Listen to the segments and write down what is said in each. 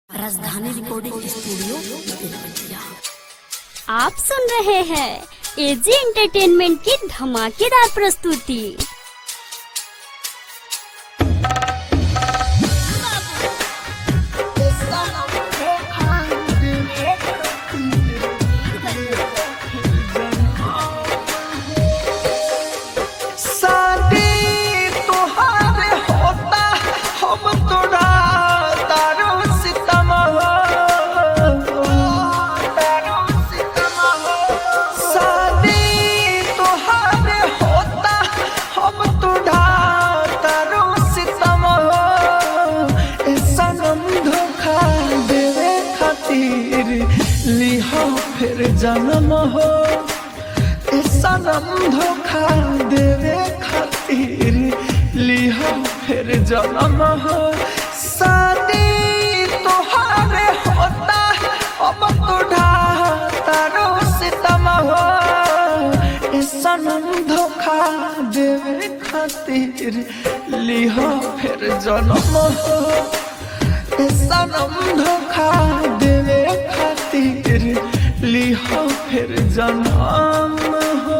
राजधानी recording studio Belwatia आप सुन रहे हैं एजी एंटरटेनमेंट की धमाकेदार प्रस्तुति शादी तुहारे होता हम तोड़ा तारो सितम तारो सितम शादी तुहारे होता हम तोड़ा तारो सितम ए सनम धोखा देवे खातिर लिहा फिर जन्म हो ए सनम धोखा देवे खातिर लिहा फिर जन्म हो शादी तोहारे होता अब तोड़ा तारो सितम हो ए सनम धोखा देवे खातिर लिहा फिर जन्म हो ए सनम धोखा देवे खातिर लिहा फिर जन्म हो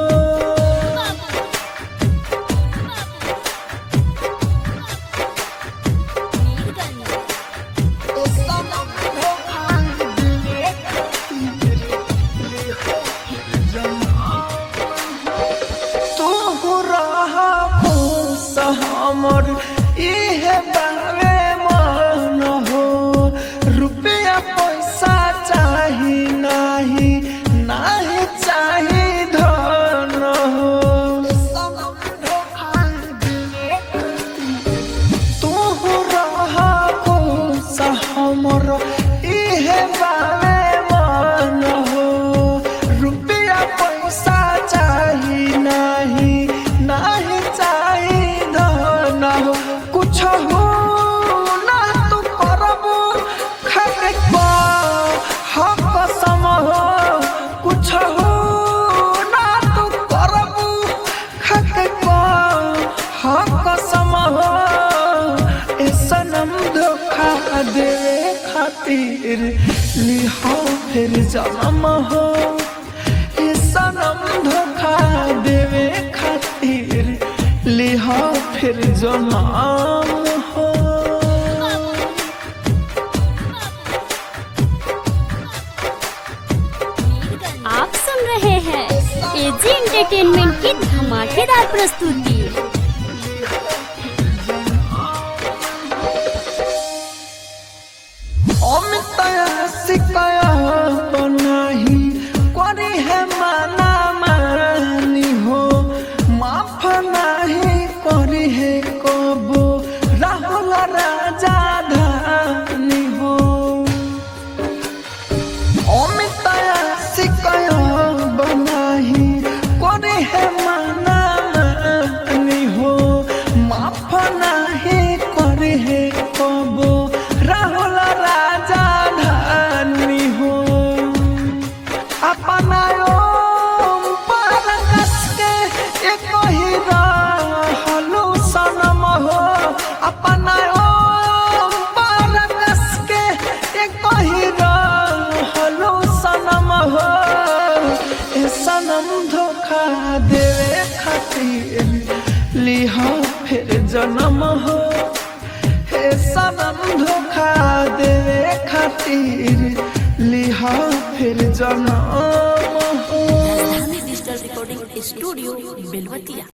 ए सनम धोखा देवे खातिर लिहा फिर जन्म तू रहा खुश हमर इहे बारे मन हो रुपया पैसा चाही नाही नाही चाही धन हो तू रहा खुश हमर इहे बारे मन हो रुपया पैसा चाही नाही नाही चाही धन हो कुछ हो ना तू करबू खरे हक सम हो कुछ हो ना तू करबू खरे हक सम हो ए सनम धोखा देवे खातिर लिहा फिर जन्म हो ए सनम धोखा देवे खातिर लिहा फिर जन्म हो आप सुन रहे हैं एजी एंटरटेनमेंट की धमाकेदार प्रस्तुति অমিতায়া শিকায়া বনাহি করি হে মানা মানি হো মাফ নাহি করি হে কবো রাহুল রাজা ধানি হো অমিতায়া শিকায়া বনাহি করি হে মানা মানি হো মাফ নাহি করি হে কবো রাহুল রাজা ধানি হো अपना ओम पर कस के एक ही रहलू सनम हो अपना ओम पर कस के एक ही रहलू सनम हो ए सनम धोखा देवे खातिर लिहा फिर जन्म हो हे सनम धोखा देवे खातिर लिहा फिर जन्म हो राजधानी डिजिटल रिकॉर्डिंग स्टूडियो बेलवतिया